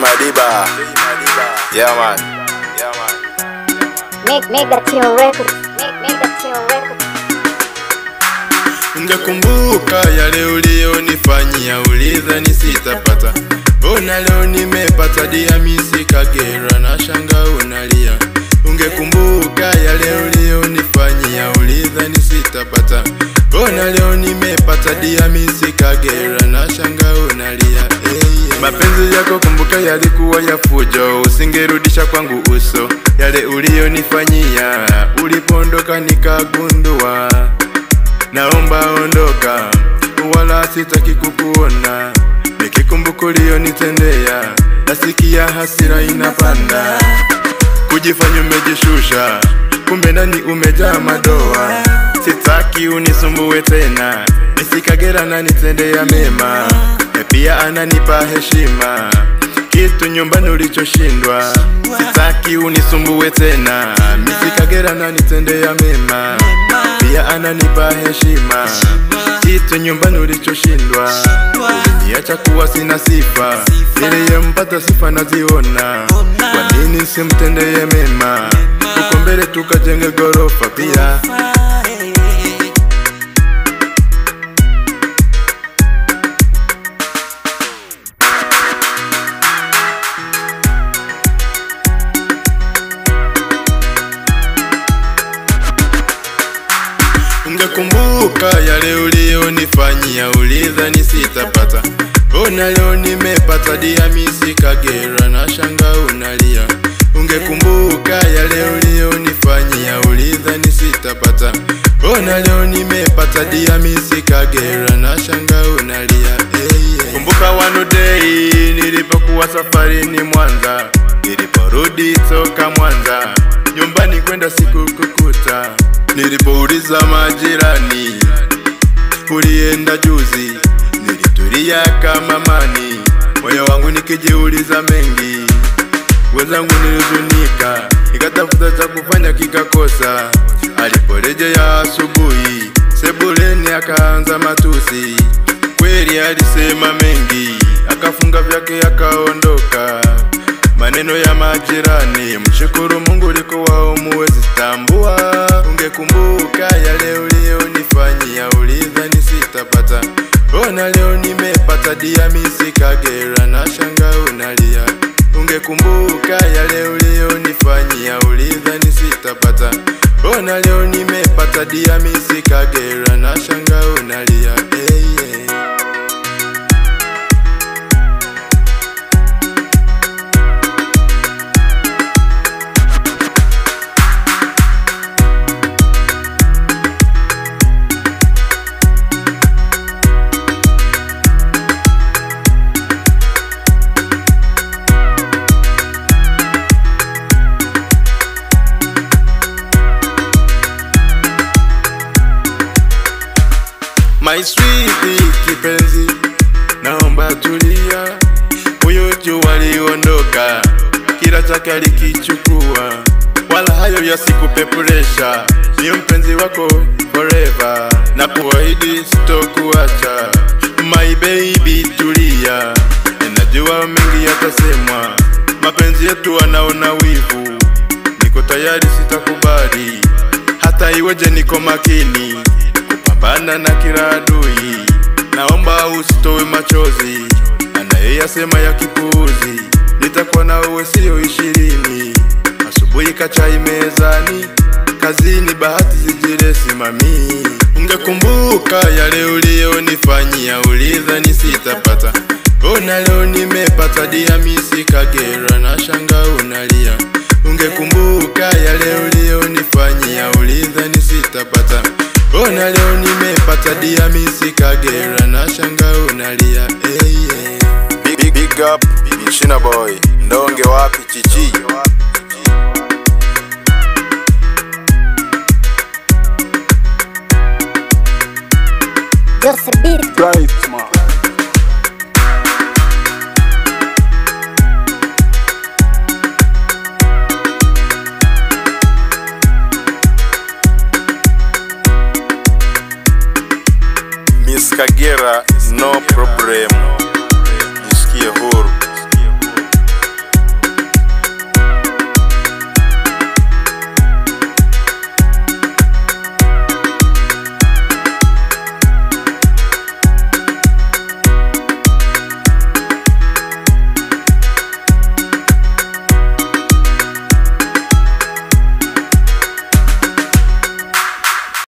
Madiba. Yeah, man. Yeah, man. Make Mega Tune Records. Make Mega Tune Records. Ungekumbuka yale uliyonifanyia, uliza nisitapata. Ona leo nimepata diamisi Kagera na shanga unalia. Ungekumbuka yale uliyonifanyia, uliza nisitapata. Ona leo nimepata diamisi Kagera na shanga unalia. Hey, yeah. Mapenzi yako kumbuka yalikuwa ya fujo, usingerudisha kwangu uso yale uliyonifanyia. Ulipondoka nikagundua naomba ondoka, wala sitaki kukuona. Nikikumbuka uliyonitendea, nasikia hasira inapanda. Kujifanya umejishusha, kumbe ndani umejaa madoa. Sitaki unisumbue tena, nisikagera na nitendea mema, na pia ananipa heshima kitu nyumbani ulichoshindwa. Sitaki unisumbue tena, misikagera na nitendea mema, pia ananipa heshima kitu nyumbani ulichoshindwa. Niacha kuwa sina sifa, niliyempata sifa naziona. Kwa nini simtendeye mema? Uko mbele tukajenge gorofa pia Ungekumbuka yale uliyonifanyia, uliza nisitapata. Ona leo nimepata diamisi Kagera na shanga unalia. Ungekumbuka yale uliyonifanyia, uliza nisitapata. Ona leo nimepata diamisi Kagera na shanga unalia. Hey, yeah. Kumbuka one day nilipokuwa safarini Mwanza, niliporudi toka Mwanza nyumbani kwenda sikukukuta. Nilipouliza majirani, ulienda juzi, nilitulia kama mani, moyo wangu nikijiuliza mengi. Wenzangu nilizunika, nikatafuta cha kufanya kikakosa. Aliporejea asubuhi, sebuleni akaanza matusi. Kweli alisema mengi, akafunga vyake akaondoka. Maneno ya majirani, mshukuru Mungu ulikuwa umuwezi tambua. Ungekumbuka yale uliyonifanyia, uliza nisitapata. Ona leo nimepata diamisi Kagera na shanga unalia. Ungekumbuka yale uliyonifanyia, uliza nisitapata. Ona leo nimepata diamisi Kagera na shanga unalia. Hey, yeah. My sweet kipenzi, naomba tulia. Huyo jua aliondoka, kila chake alikichukua, wala hayo yasikupe presha. Ni mpenzi wako forever, na kuahidi sitokuacha. My baby tulia, ninajua mengi yatasemwa, mapenzi yetu anaona wivu, niko tayari, sitakubali hata iweje, niko makini kupambana na kila adui. Naomba usitowe machozi, anayeyasema ya kipuuzi. Nitakuwa na uwe sio ishirini, asubuhi kachai mezani, kazini bahati zijire simami. Ungekumbuka yale uliyonifanyia, uliza nisitapata. Ona leo nimepata diamisi Kagera na shanga unalia. Ungekumbuka yale uliyonifanyia, uliza nisitapata. Ona leo nimepata diamisi Kagera na shanga unalia. Hey, yeah. Big, big, big up, China boy. Ndonge wapi chichi? Jose Beat. Miss Kagera, no problem.